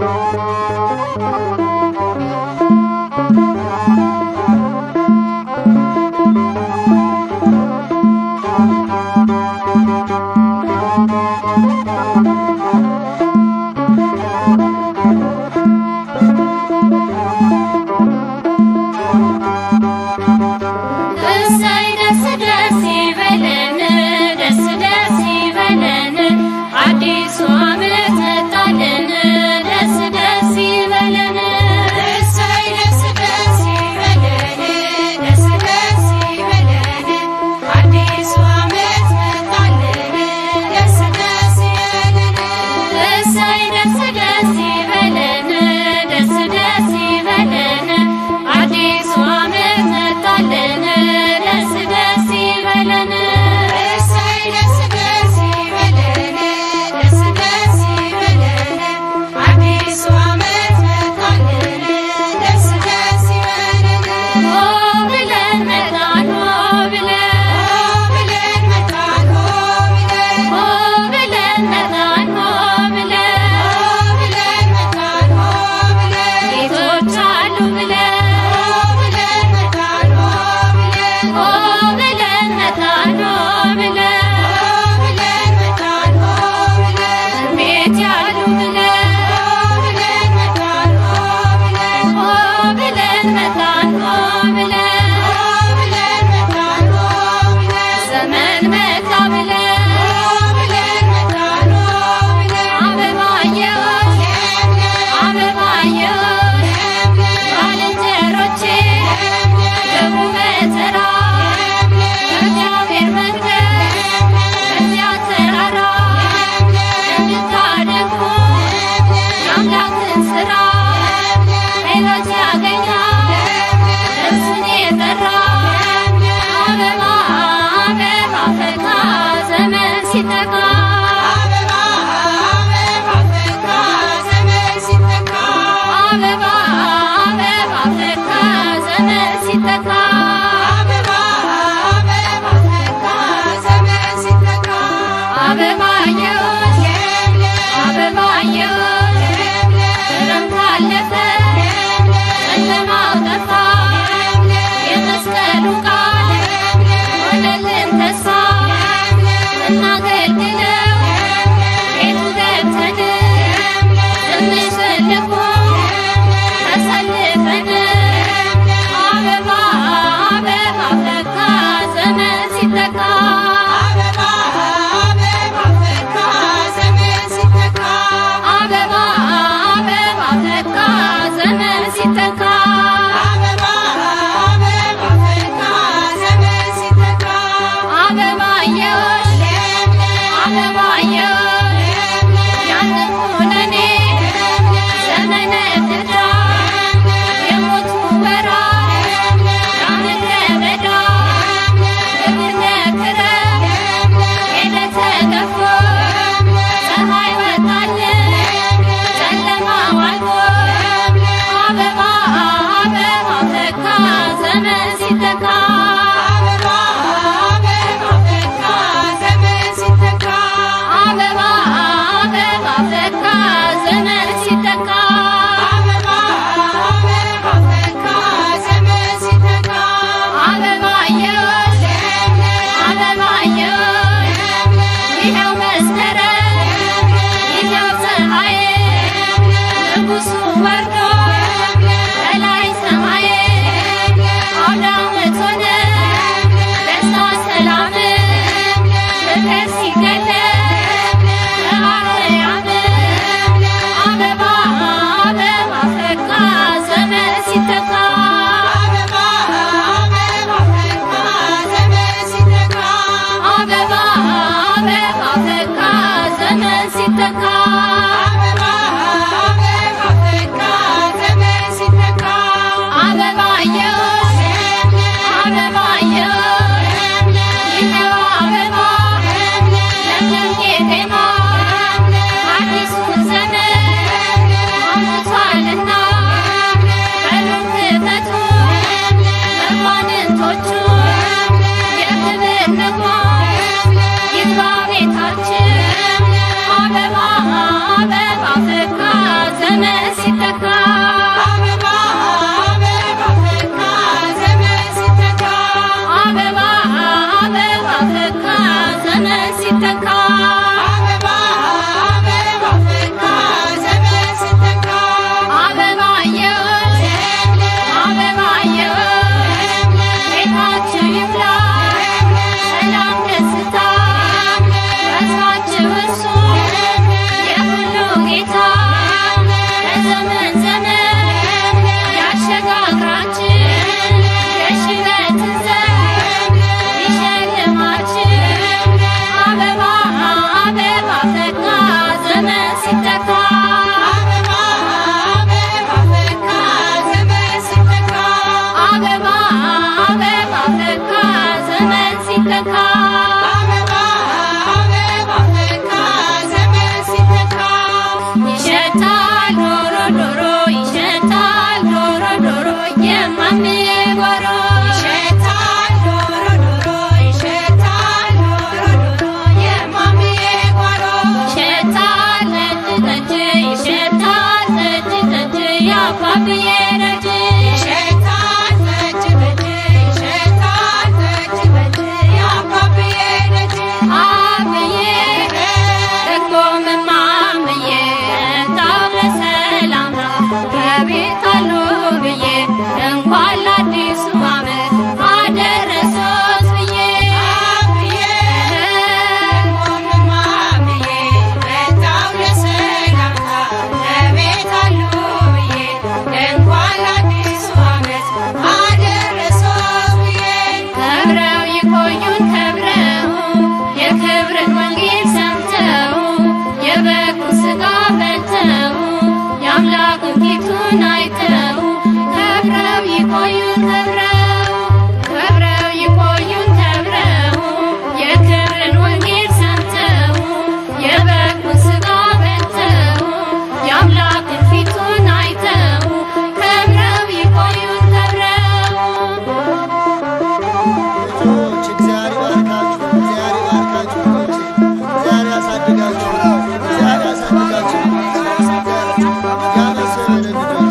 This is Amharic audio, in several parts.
እሰይ ደስ ደስ ይበለን ደስ ደስ ይበለን አዲሱ ዓመት መጣልን ደስ ደስ ይበለን እሰይ ደስ ደስ ይበለን ደስ ደስ ይበለን አዲሱ ዓመት መጣልን ደስ ደስ ይበለን እሰይ ደስ ደስ ይበለን ደስ ደስ ይበለን አዲሱ ዓመት መጣልን ደስ ደስ ይበለን እሰይ ደስ ደስ ይበለን ደስ ደስ ይበለን አዲሱ ዓመት መጣልን ደስ ደስ ይበለን ሆ ብለን መጣን ሆ ብለን ሆ ብለን መጣን ሆ ብለን ሆ ብለን መጣን ሆ ብለን ሆ ብለን መጣን ሆ ብለን ጌቶች አሉ ብለን ሆ ብለን መጣን ሆ ብለን ሆ ብለን መጣን ሆ ብለን ሆ ብለን መጣን ሆ ብለን ቤት ያሉ ብለን ሆ ብለን መጣን ሆ ብለን ሆ ብለን መጣን ሆ ብለን ሆ ብለን መጣን ሆ ብለን ዘመን መጣ ብለን ሆ ብለን መጣን ሆ ብለን አበባየሁሽ አበባየሁሽ ባልንጀሮቼ ግቡ በተራ በእግዚአብሔር መንገድ በዚያ ተራራ እንድታደንቁ የአምላክን ሥራ ሕይወት ያገኛል እርሱን የጠራ አበባ አበባ ፈካ ዘመን ሲተካ አበባ አበባ ፈካ ዘመን ሲተካ አበባ አበባ ፈካ ዘመን ሲተካ አበባ አበባ ፈካ ዘመን ሲተካ አበባየሁሽ አበባየሁሽ ክረምት አለፈ ጨለማው ጠፋ የመስቀሉ ቃል ሆነልን ተስፋ እናገልግለው ቤቱ ገብተን ትንሽ ትልቁ ተሰልፈን አበባ አበባ ፈካ ዘመን ሲተካ አበባ አበባ ፈካ ዘመን ሲተካ አበባ አበባ ፈካ ዘመን ሲተካ አበባ አበባ ፈካ ዘመን ሲተካ አበባየሁሽ አበባየሁሽ ያንን ኩነኔ ዘመነ ፍዳ የሞቱ ወራት ያምድረ በዳ ግብርነ ክረም ሄደ ተገፎ ፀሐይ ወጣልን ጨለማው አልፎ አበባ አበባ ፈካ ዘመን ሲተካ አበባ አበባ ፈካ ዘመን ሲተካ አበባ አበባ ፈካ ዘመን ሲተካ አበባ አበባ ፈካ ዘመን ሲተካ አበባየሁሽ አበባየሁሽ ይኸው መስከረም ይኸው ፀሐይ ንጉሡ ወርዶ ከላይ ሰማይ አውደ ዓመት ሆነ ደስታ ሰላም ፍቅር ሲገለጥ በአርያም አበባ አበባ ፈካ ዘመን ሲተካ አበባ አበባ ፈካ ዘመን ሲተካ አበባ አበባ ፈካ ዘመን ሲተካ አበባ አበባ ፈካ ዘመን ሲተካ አበባየሁሽ አበባየሁሽ ይኸው አበባ ለምለም ቄጤማ አዲሱን ዘመን አምጥቷልና በሩን ክፈቱ መኳንንቶቹ የክብር ንጉሥ ይግባ ቤታችን አበባ አበባ ፈካ ዘመን ሲተካ አበባ አበባ ፈካ ዘመን ሲተካ አበባ አበባ ፈካ ዘመን ሲተካ አበባ አበባ ፈካ ዘመን ሲተካ አበባየሁ አበባየሁ ቤታችሁ ይብላ ሰላም ደስታ ተስፋችሁ እርሱ የሁሉ ጌታ ከዘመን ዘመን ያሸጋግራችሁ የሽበትን ዘመን ይሸልማችሁ አበባ አበባ ፈካ ዘመን ሲተካ አበባ አበባ ፈካ ዘመን ሲተካ አበባ አበባ ፈካ ዘመን ሲተካ አበባ አበባ ፈካ ዘመን ሲተካ ይሸታል ዶሮ ዶሮ ይሸታል ዶሮ ዶሮ የማምዬ ጓሮ ይሸታል ዶሮ ዶሮ ይሸታል ዶሮ ዶሮ የማምዬ ጓሮ ይሸታል ጠጅ ጠጅ ይሸታል ጠጅ ጠጅ የአባብዬ ደጅ ይሸታል ጠጅ ጠጅ ይሸታል ጠጅ ጠጅ የአባብዬ ደጅ አብዬ ደግሞ መማምዬ ታው ለሰላምታ ከቤት አሉ ብዬ እንኳን ለአዲሱ ዓመት አደረሶት ብዬ አብዬ ደግሞ ማምዬ መጣው ለሰላምታ ከቤት አሉ ብዬ እንኳን ለአዲሱ ዓመት አደረሶት ብዬ ከብረው ይቆዩን ከብረው የክብርን ወንጌል ሰምተው የበጉን ሥጋ በልተው የአምላኩን ፊቱን አይተው ከብረው ይቆዩን ከብረው ከብረው ይቆዩን ከብረው የክብርን ወንጌል ሰምተው የበጉን ሥጋ በልተው የአምላኩን ፊቱን አይተው ከብረው ይቆዩን ከብረው ልጆች እግዚአብሔር ይባርካችሁ፣ እግዚአብሔር ይባርካችሁ ልጆች፣ እግዚአብሔር ያሳድጋችሁ፣ እግዚአብሔር ያሳድጋችሁ፣ ያመስግን ልጆች።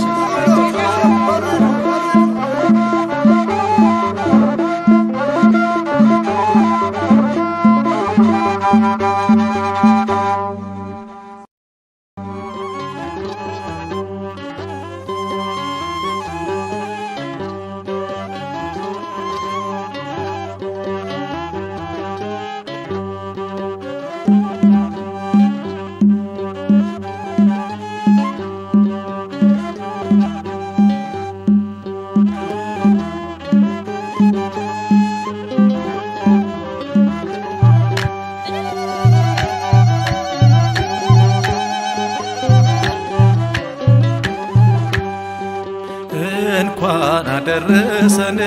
እንኳን አደረሰን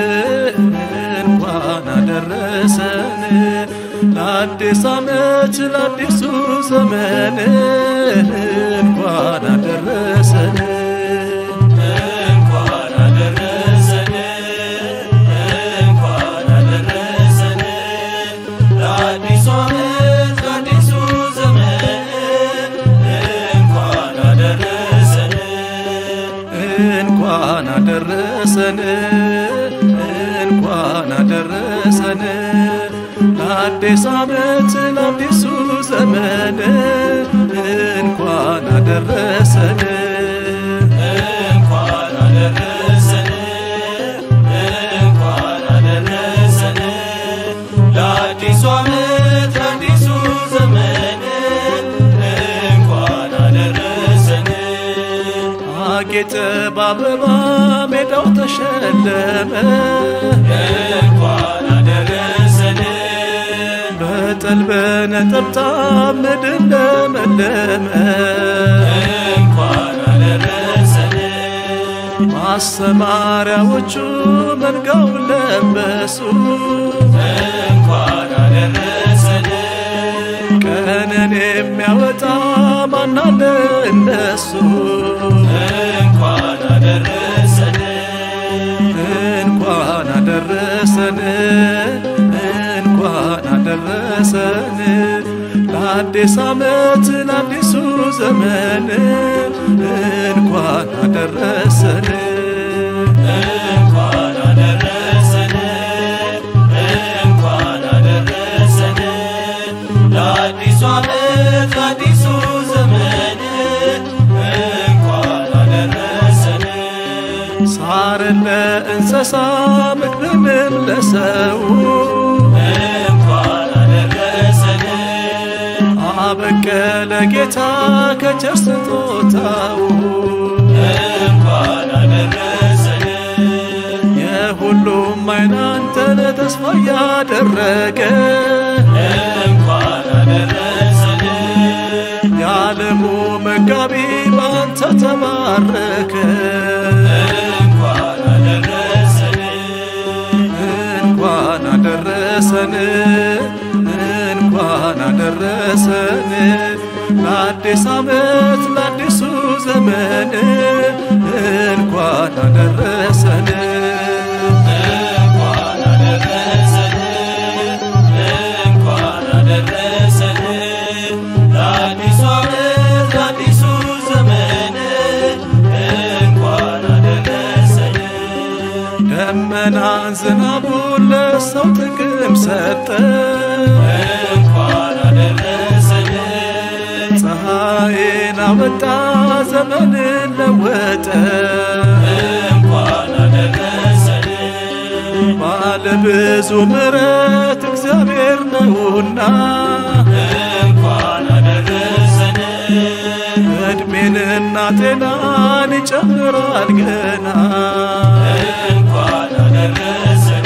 እንኳን አደረሰን ለአዲስ ዓመት ለአዲሱ ዘመን እንኳን አደረሰን እንኳን አደረሰን እንኳን አደረሰን ለአዲሱ ዓመት ለአዲሱ ዘመን እንኳን አደረሰን እንኳን አደረሰን እንኳን አደረሰን ለአዲስ ዓመት ለአዲሱ ዘመን እንኳን አደረሰን እንኳን አደረሰን እንኳን አደረሰን ለአዲሱ ዓመት ለአዲሱ ዘመን እንኳን አደረሰን አጌጠ በአበባ ሜዳው ተሸለመ እንኳን አደረሰን በጠል በነጠብጣብ ምድር ለመለመ እንኳን አደረሰን ማሰማሪያዎቹ መንጋው ለበሱ እንኳን አደረሰን ቀንን የሚያወጣ ማናለ እነሱ እንኳን አደረሰን እንኳን አደረሰን እንኳን አደረሰን ለአዲስ ዓመት ለአዲሱ ዘመን እንኳን አደረሰን እንኳን አደረሰን እንኳን አደረሰን ለአዲሱ ዓመት ለአዲሱ ዘመን እንኳን አደረሰን ሳርን ለእንስሳ ምግብንም ለሰው እንኳን አደረሰን አበቀለ ጌታ ከቸር ስጦታው እንኳን አደረሰን የሁሉም አይን አንተን ተስፋ ያደረገ እንኳን አደረሰን የዓለሙ መጋቢ በአንተ ተባረከ እንኳን አደረሰን እንኳን አደረሰን እንኳን አደረሰን ለአዲስ ዓመት ለአዲሱ ዘመን እንኳን አደረሰን እንኳን አደረሰን እንኳን አደረሰን ለአዲሱ ዓመት ለአዲሱ ዘመን እንኳን አደረሰን ደመናን ዝናቡን ለሰው ጥቅም ሰጠ እንኳን አደረሰን ፀሐይን አወጣ ዘመንን ለወጠ እንኳን አደረሰን ባለ ብዙ ምሕረት እግዚአብሔር ነውና እንኳን አደረሰን እድሜንና ጤናን ይጨምራል ገና እንኳን አደረሰን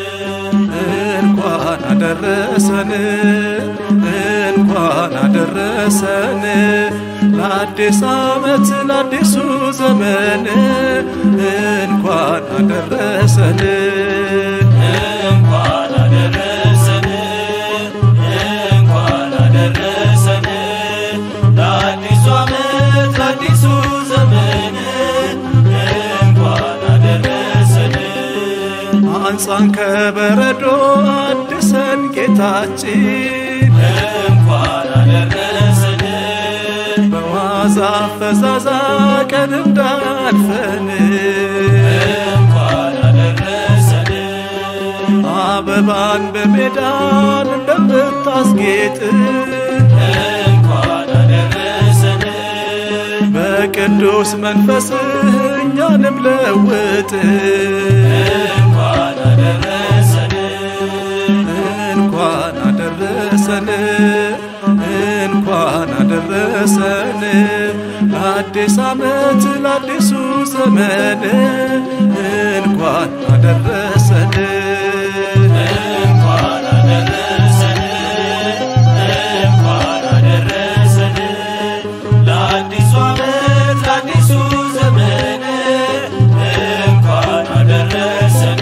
እንኳን አደረሰን እንኳን አደረሰን ለአዲስ ዓመት ለአዲሱ ዘመን እንኳን አደረሰን እንኳን አደረሰን እንኳን አደረሰን ለአዲሱ ዓመት ለአዲሱ ዘመን እንኳን አደረሰን አንጻን ከበረዶ አድሰን ጌታችን እንኳን አደረሰን በዋዛ ፈዛዛ ቀን እንዳልፈን እንኳን አደረሰን አበባን በሜዳን እንደምታስጌጥ እንኳን አደረሰን በቅዱስ መንፈስህ እኛንም ለውጥ እንኳን አደረሰን እንኳን አደረሰን እንኳን አደረሰን ለአዲስ ዓመት ለአዲሱ ዘመን እንኳን አደረሰን እንኳን አደረሰን እንኳን አደረሰን ለአዲሱ ዓመት ለአዲሱ ዘመን እንኳን አደረሰን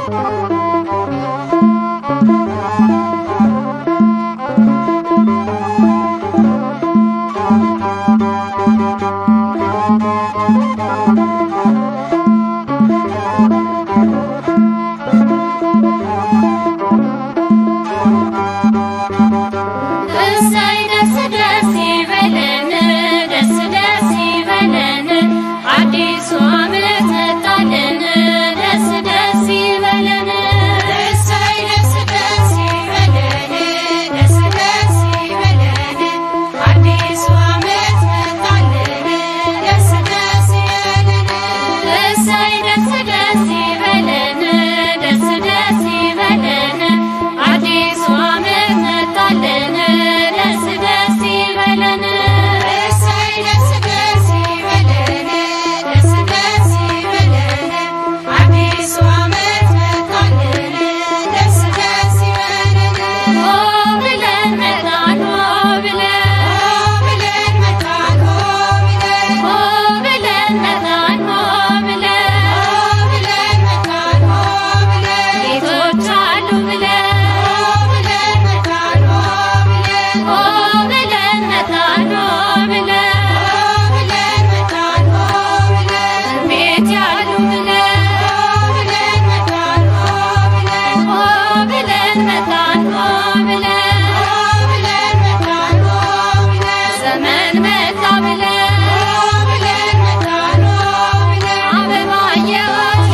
እሰይ ደስ ደስ ይበለን ደስ ደስ ይበለን አዲሱ ዓመት መጣልን ደስ ደስ ይበለን እሰይ ደስ ደስ ይበለን ደስ ደስ ይበለን አዲሱ ዓመት መጣልን ደስ ደስ ይበለን እሰይ ደስ ደስ ይበለን ደስ ደስ ይበለን አዲሱ ዓመት መጣልን ደስ ደስ ይበለን እሰይ ደስ ደስ ይበለን ደስ ደስ ይበለን አዲሱ ዓመት መጣልን ደስ ደስ ይበለን ሆ ብለን መጣን ሆ ብለን ብለን መጣን ሆ ብለን ሆ ብለን መጣን ሆ ብለን ብለን መጣን ሆ ብለን ጌቶች አሉ ብለን ብለን መጣን ሆ ብለን ሆ ብለን መጣን ሆ ብለን ብለን መጣን ሆ ብለን ቤት ያሉ ብለን ብለን መጣን ሆ ብለን ሆ ብለን መጣን ሆ ብለን ብለን መጣን ሆ ብለን ዘመን መጣ ብለን ብለን መጣን ሆ ብለን አበባየሁት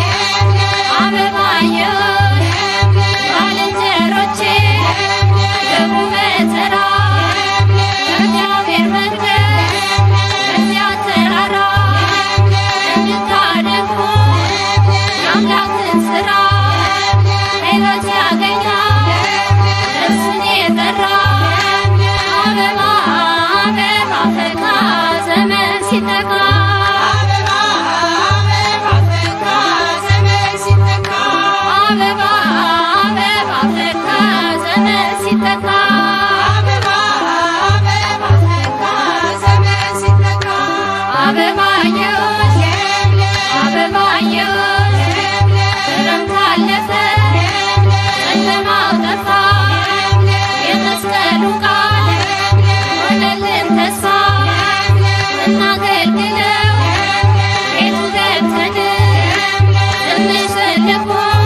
አበባየሁት ባልንጀሮቼ ገቡ በተራ ከእግዚአብሔር መንገድ ከዚያ ተራራ እንድታደንቁ የአምላክን ሥራ ሕይወት ያገኛል እርሱን የጠራ አበባ አበባ ፈካ ዘመን ሲተካ አበባ አበባ ፈካ ዘመን ሲተካ አበባ አበባ ፈካ ዘመን ሲተካ አበባ አበባ ፈካ ዘመን ሲተካ አበባየሁት አበባየሁት ክረምት አለፈ ጨለማው ጠፋ የመስቀሉ ቃል ሆነልን ተስፋ እናገልግለው ቤቱ ገብተን ትንሽ ትልቁ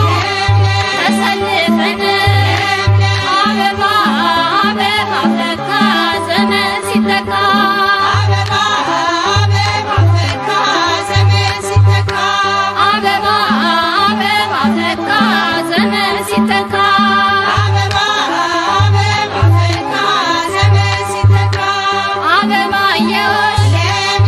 ተሰልፈን አበባ አበባ ፈካ ዘመን ሲተካ አበባ አበባ ፈካ ዘመን ሲተካ አበባ አበባ ፈካ ዘመን ሲተካ አበባ አበባ ፈካ ዘመን ሲተካ አበባየሁት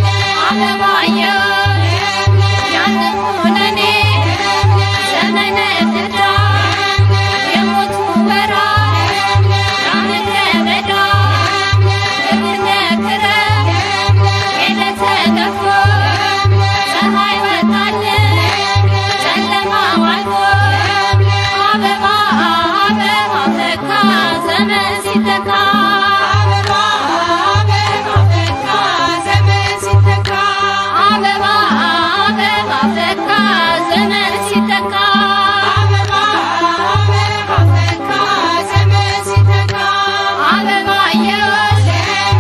አበባየሁት ያንን ኩነኔ ዘመነ ፍዳ የሞቱ ወራት ያምድረ በዳ ግብር ነክረም ሄደ ተገፎ ፀሐይ ወጣልን ጨለማው አልፎ አበባ አበባ ፈካ ዘመን ሲተካ አበባ አበባ ፈካ ዘመን ሲተካ አበባ አበባ ፈካ ዘመን ሲተካ አበባ አበባ ፈካ ዘመን ሲተካ አበባየሁት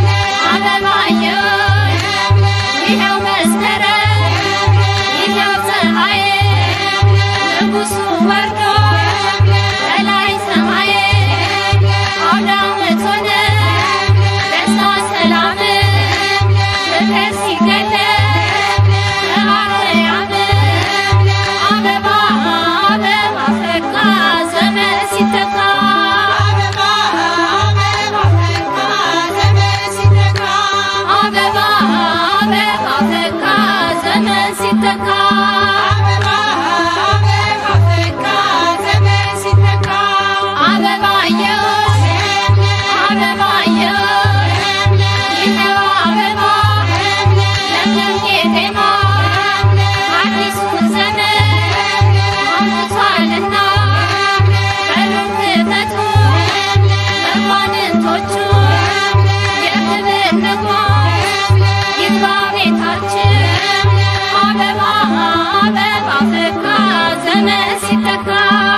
አበባየሁት ይኸው መስከረም ይኸው ፀሐይ ንጉሡ ወርዶ ከላይ ሰማይ አውደ ዓመት ሆነ ደስታ ሰላም ፍቅር ሲገለጥ በአርያም አበባ አበባ ፈካ ዘመን ሲተካ አበባ አበባ ፈካ ዘመን ሲተካ አበባ አበባ ፈካ ዘመን ሲተካ አበባ አበባ ፈካ ዘመን ሲተካ አበባየሁት አበባየሁት ይኸው አበባ ለምለም ቄጤማ አዲሱን ዘመን አምጥቷልና በሩን ክፈቱ መኳንንቶቹ የክብር ንጉሥ ይግባ ቤታችን አበባ አበባ ፈካ ዘመን ሲተካ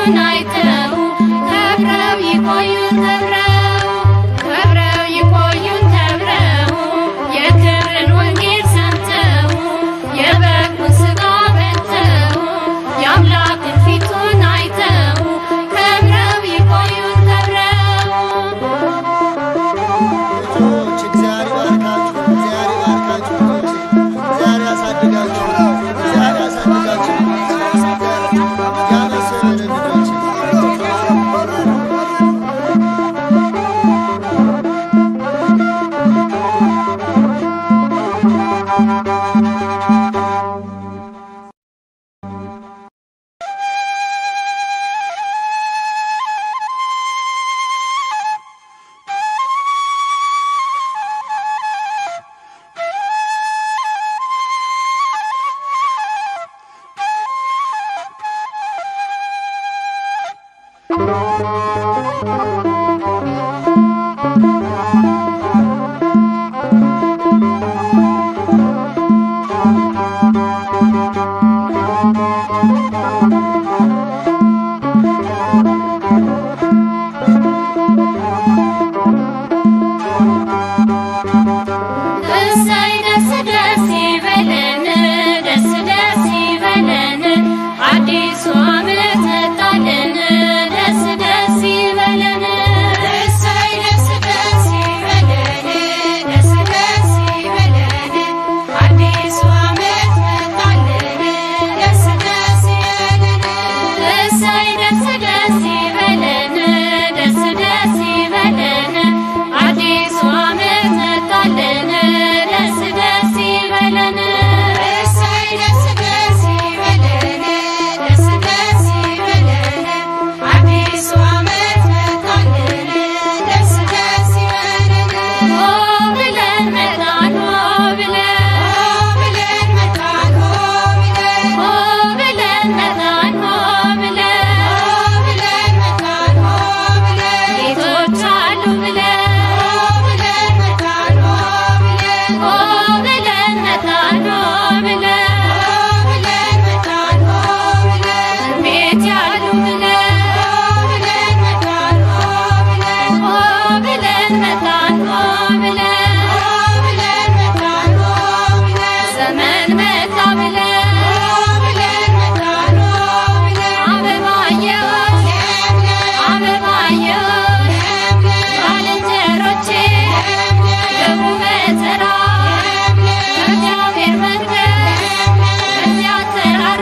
ፊቱን አይተው ከብረው ይቆዩን ከብረው ከብረው ይቆዩን ከብረው የክብርን ወንጌል ሰምተው የበጉን ሥጋ በልተው የአምላክን ፊቱን አይተው ከብረው ይቆዩን ከብረው ልጆች እግዚአብሔር ይባርካችሁ፣ እግዚአብሔር ይባርካችሁ ልጆች፣ እግዚአብሔር ያሳድጋችሁ፣ እግዚአብሔር ያሳድጋችሁ፣ ያመስግን ልጆች። እሰይ ደስ ደስ ይበለን ደስ ደስ ይበለን አዲሱ ዓመት መጣልን ደስ ደስ ይበለን እሰይ ደስ ደስ ይበለን ደስ ደስ ይበለን አዲሱ ዓመት መጣልን ደስ ደስ ይበለን እሰይ ደስ ደስ ይበለን ደስ ደስ ይበለን አዲሱ ዓመት መጣልን ደስ ደስ ይበለን እሰይ ደስ ደስ ይበለን ደስ ደስ ይበለን አዲሱ ዓመት መጣልን ደስ ደስ ይበለን ሆ ብለን መጣን ሆ ብለን ብለን መጣን ሆ ብለን ሆ ብለን መጣን ሆ ብለን ብለን መጣን ሆ ብለን ጌቶች አሉ ብለን ብለን መጣን ሆ ብለን ሆ ብለን መጣን ሆ ብለን ብለን መጣን ሆ ብለን ቤት ያሉ ብለን ብለን መጣን ሆ ብለን ሆ ብለን መጣን ሆ ብለን ብለን መጣን ሆ ብለን ዘመን መጣ ብለን ብለን መጣን ሆ ብለን አበባየሁሽ አበባየሁሽ ባልንጀሮቼ ግቡ በተራ ከእግዚአብሔር መቅደስ ከዚያ ተራራ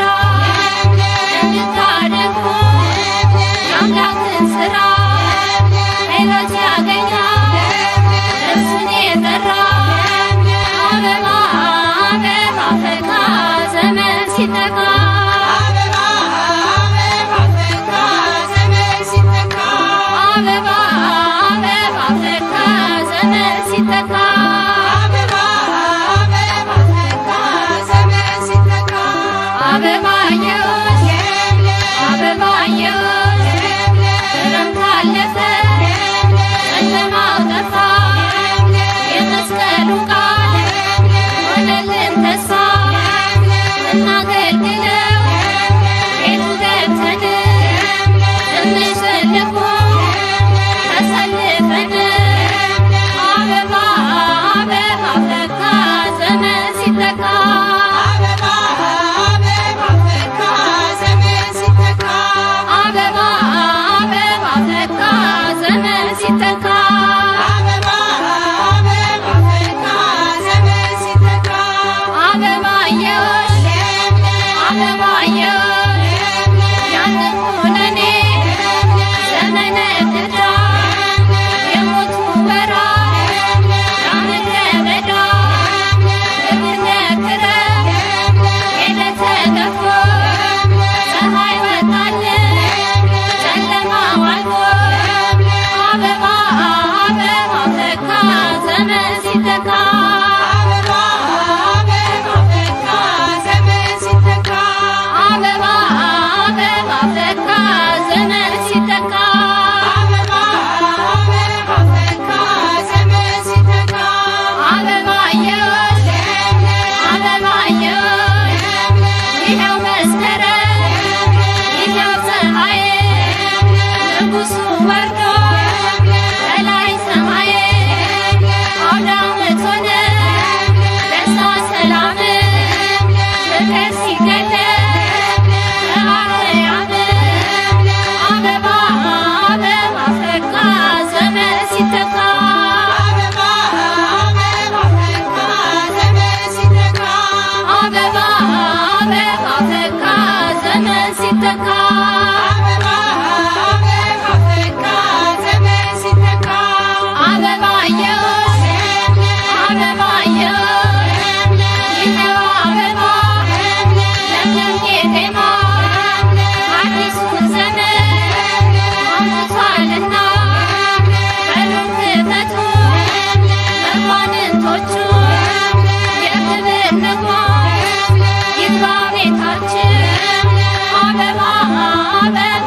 እንድታደንቁ የአምላክን ሥራ ሕይወት ያገኛል እርሱን የጠራ አበባ አበባ ፈካ ዘመን ሲተካ አበባ አበባ ፈካ ዘመን ሲተካ አበባ አበባ ፈካ ዘመን ሲተካ አበባ አበባ ፈካ ዘመን ሲተካ አበባየሁሽ አበባየሁሽ ክረምት አለፈ ጨለማው ጠፋ የመስቀሉ ቃል ሆነልን ተስፋ እናገልግለው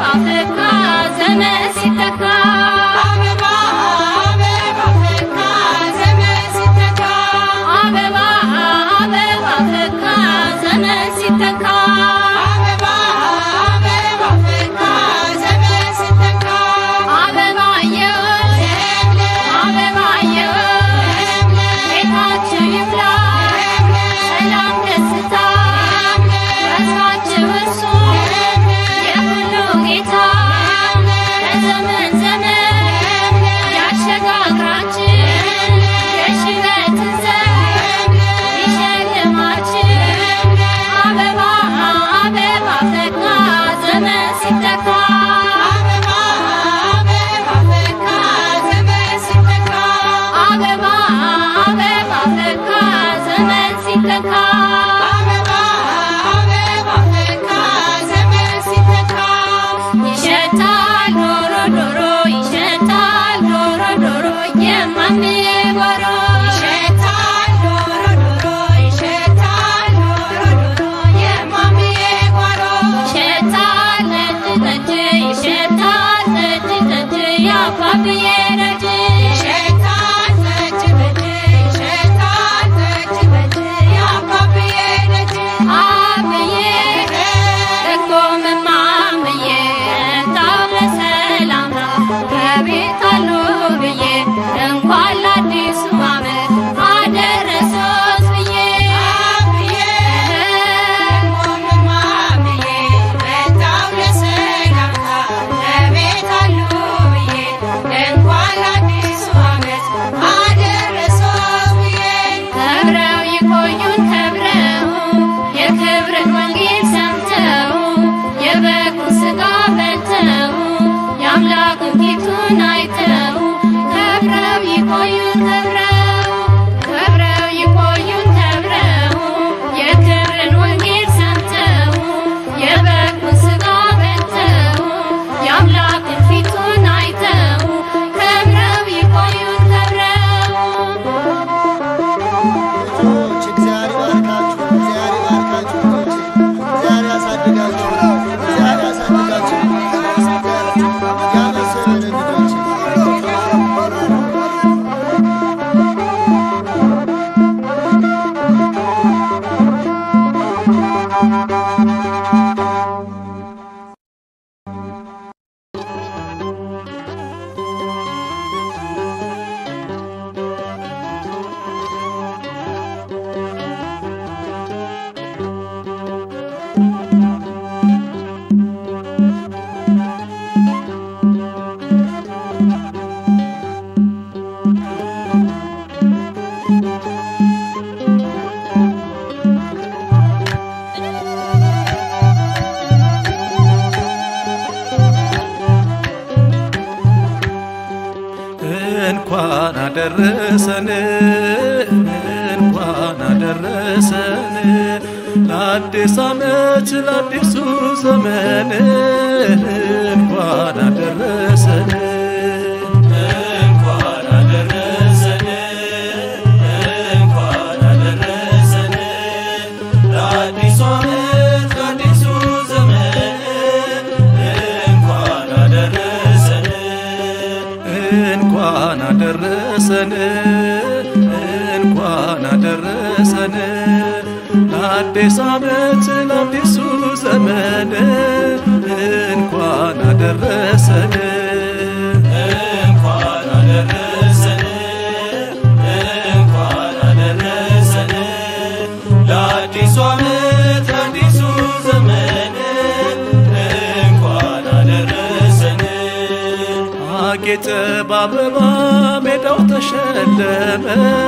ፈካ ዘመን ሲተካ አበባ አበባ ፈካ ዘመን ሲተካ አበባ አበባ ፈካ ዘመን ሲተካ አበባ አበባ ፈካ ዘመን ሲተካ አበባየሁ አበባየሁ ቤታችሁ ይፍላ ሰላም ደስታ ተስፋችሁ እርሱ የሁሉ ጌታ ለዘመን ዘመን ያሸጋግራችሁ የሽበትን ዘመን ይሸልማችሁ አበባ አበባ ፈካ ዘመን ሲተካ አበባ አበባ ፈካ ዘመን ሲተካ አበባ አበባ ፈካ ዘመን ሲተካ አበባ አበባ ፈካ ዘመን ሲተካ ይሸታል ዶሮ ዶሮ ይሸታል ዶሮ ዶሮ የማምዬ ጓሮ ይሸታል ዶሮ ዶሮ ይሸታል ዶሮ ዶሮ የማምዬ ጓሮ ይሸታል ነጭ ጠጅ ይሸታል ነጭ ጠጅ የአባብዬ ደጅ ይሸታል ጠጅ በጅ ይሸታል ጠጅ በጅ የአባብዬ ደጅ አብዬ ደግሞ መማምዬ ታው ለሰላም ነው በቤት አሉ ብዬ እንኳን ለአዲሱ ዓመት አደረሶት ብዬ አብዬ ደግሞም ማምዬ መጣሁ ለሰላምታ ለቤት አሉ ብዬ እንኳን ለአዲሱ ዓመት አደረሶት ብዬ ከብረው ይቆዩን ከብረው የክብርን ወንጌል ሰምተው የበጉን ሥጋ በልተው የአምላክን ፊቱን አይተው ከብረው ይቆዩን ከብረው ከብረው ይቆዩን ከብረው የክብርን ወንጌል ሰምተው የበጉን ሥጋ በልተው የአምላክን ፊቱን አይተው ከብረው ይቆዩን ከብረው ልጆች እግዚአብሔር ይባርካችሁ፣ እግዚአብሔር ይባርካችሁ ልጆቼ፣ እግዚአብሔር ያሳድጋችሁ፣ እግዚአብሔር ያሳድጋችሁ፣ ያመሰገነ ልጆቼ እንኳን አደረሰን እንኳን አደረሰን ለአዲስ ዓመት ለአዲሱ ዘመን እንኳን አደረሰን እንኳን አደረሰን እንኳን አደረሰን ለአዲሱ ዓመት ለአዲሱ ዘመን እንኳን አደረሰን እንኳን አደረሰን እንኳን አደረሰን ለአዲስ ዓመት ለአዲሱ ዘመን እንኳን አደረሰን እንኳን አደረሰን እንኳን አደረሰን ለአዲሱ ዓመት ለአዲሱ ዘመን እንኳን አደረሰን አጌጠ በአበባ ሜዳው ተሸለመ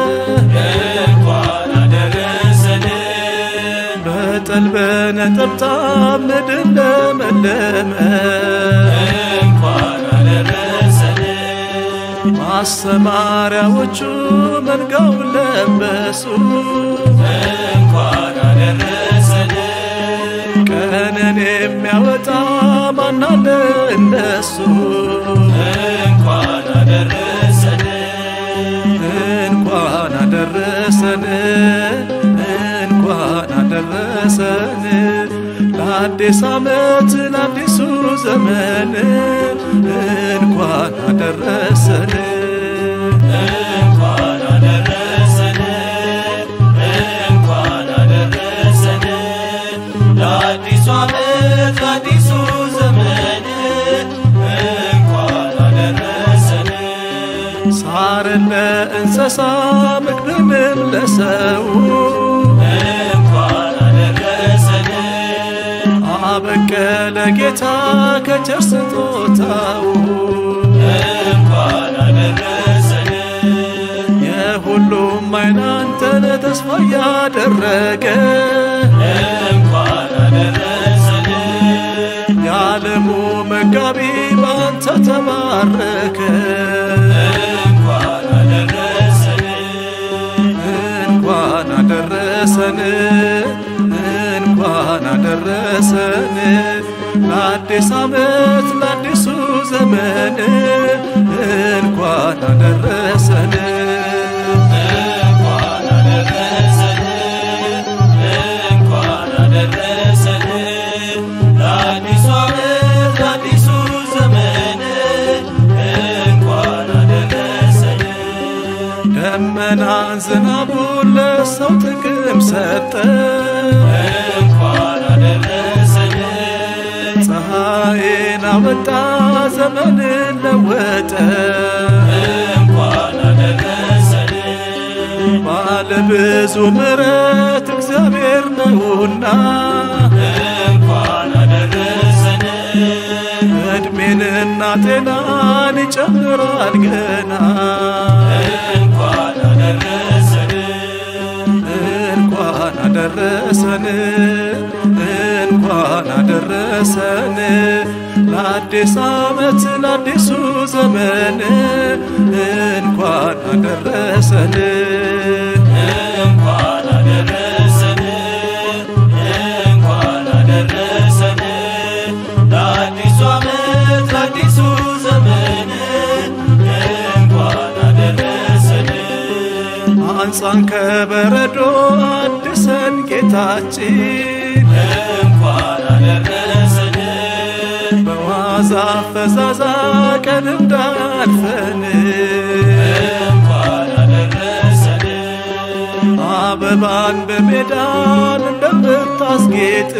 እንኳን አደረሰን በጠል በነጠብጣብ ምድር ለመለመ እንኳን አደረሰን ማሰማሪያዎቹ መንጋውን ለበሱ እንኳን አደረሰን ቀንን የሚያወጣ ማናለ እንደሱ እንኳን አደረሰን እንኳን አደረሰን እንኳን አደረሰን ለአዲስ ዓመት ለአዲሱ ዘመን እንኳን አደረሰን እንኳን አደረሰን እንኳን አደረሰን ለአዲሱ ዓመት ለአዲሱ ዘመን እንኳን አደረሰን ሳርን ለእንስሳ ምግብንም ለሰው እንኳን አደረሰን አበቀለ ጌታ ከቸር ስጦታው እንኳን አደረሰን የሁሉም አይን አንተን ተስፋ ያደረገ እንኳን አደረሰን የዓለሙ መጋቢ በአንተ ተባረከ እንኳን አደረሰን እንኳን አደረሰን እንኳን አደረሰን ለአዲስ ዓመት ለአዲሱ ዘመን እንኳን አደረሰን እንኳን አደረሰን እንኳን አደረሰን ለአዲሱ ዓመት ለአዲሱ ዘመን እንኳን አደረሰን ደመናን ዝናቡን ለሰው ጥቅም ሰጠ እንኳን አደረሰን ፀሐይን አወጣ ዘመንን ለወጠ እንኳን አደረሰን ባለ ብዙ ምሕረት እግዚአብሔር ነውና እንኳን አደረሰን እድሜንና ጤናን ይጨምራል ገና እንኳን አደረሰን እንኳን አደረሰን እንኳን አደረሰን ለአዲስ ዓመት ለአዲሱ ዘመን እንኳን አደረሰን እንኳን አደረሰን እንኳን አደረሰን ለአዲሱ ዓመት ለአዲሱ ዘመን እንኳን አደረሰን አንጻን ከበረዶ አድሰን ጌታችን እንኳን አደረሰን በዋዛ ፈዛዛ ቀን እንዳልፈን እንኳን አደረሰን አበባን በሜዳን እንደምታስጌጥ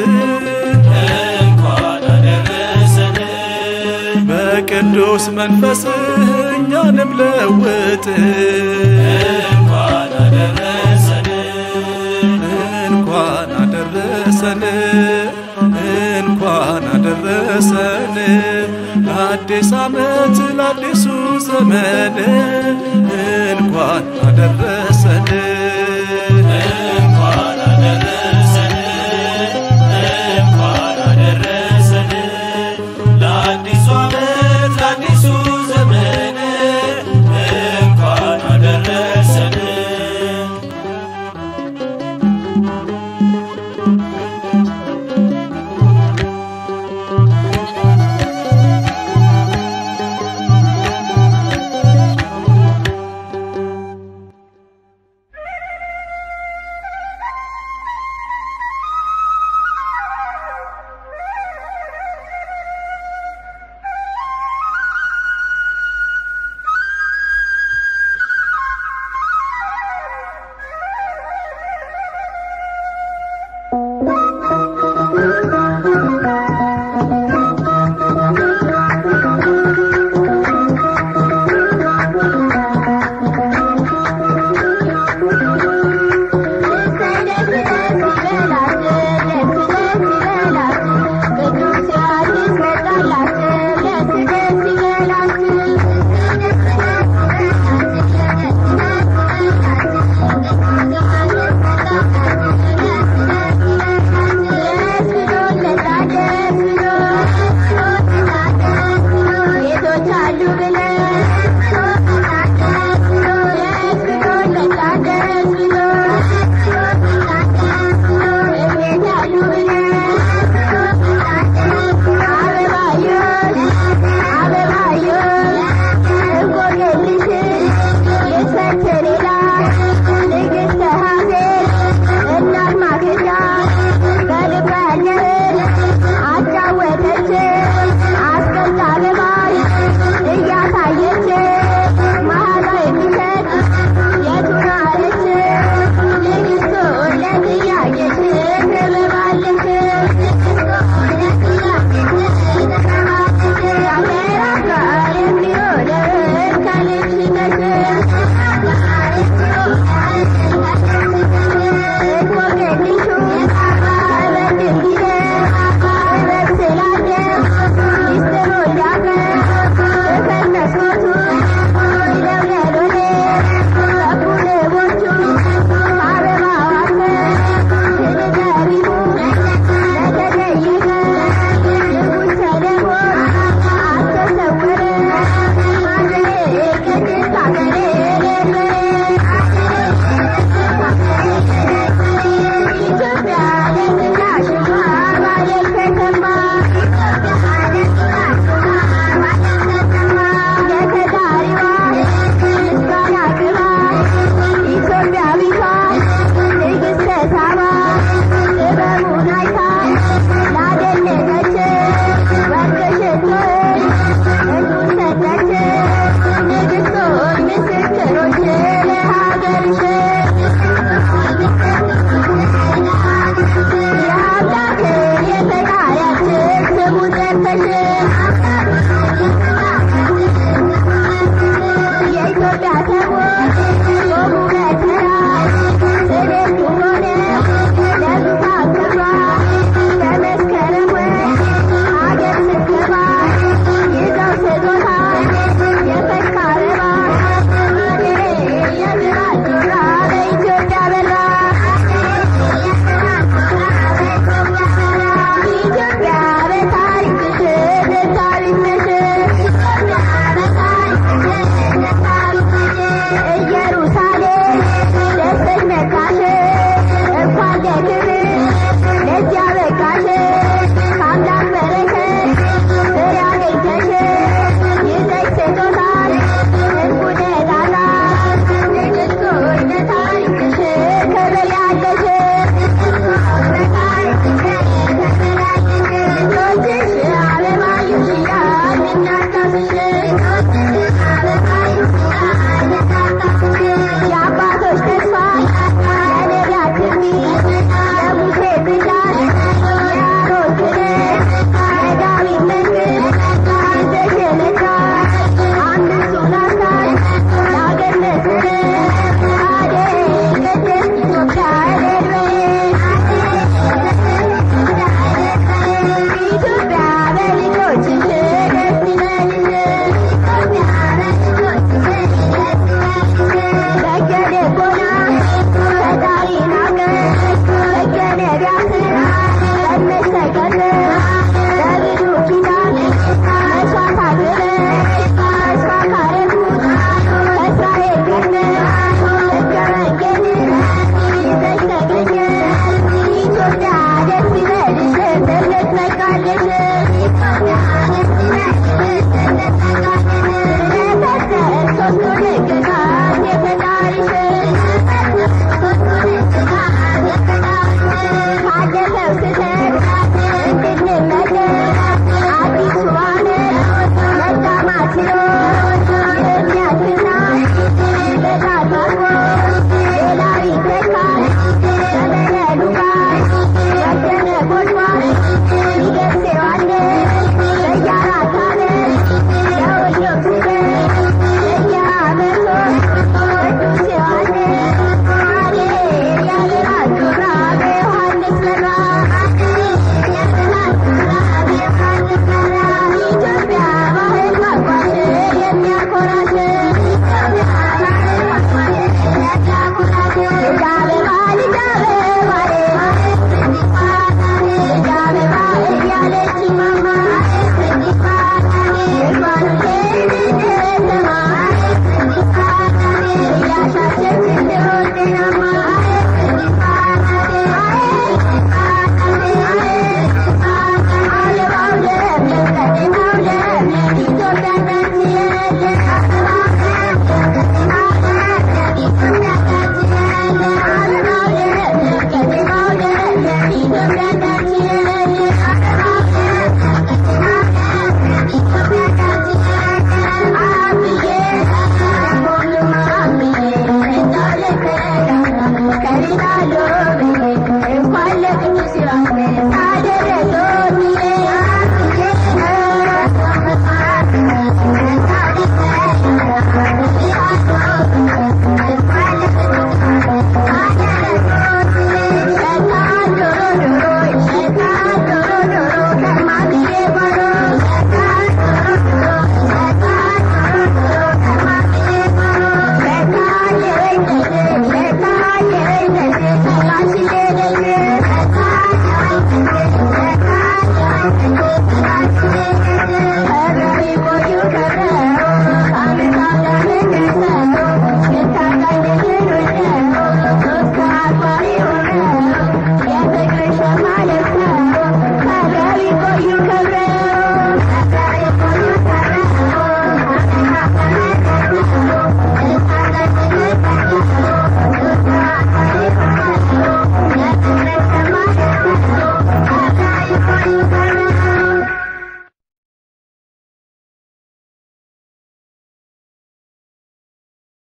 እንኳን አደረሰን በቅዱስ መንፈስህ እኛንም ለውጥ እንኳን አደረሰን እንኳን አደረሰን እንኳን አደረሰን ለአዲስ ዓመት ለአዲሱ ዘመን እንኳን አደረሰን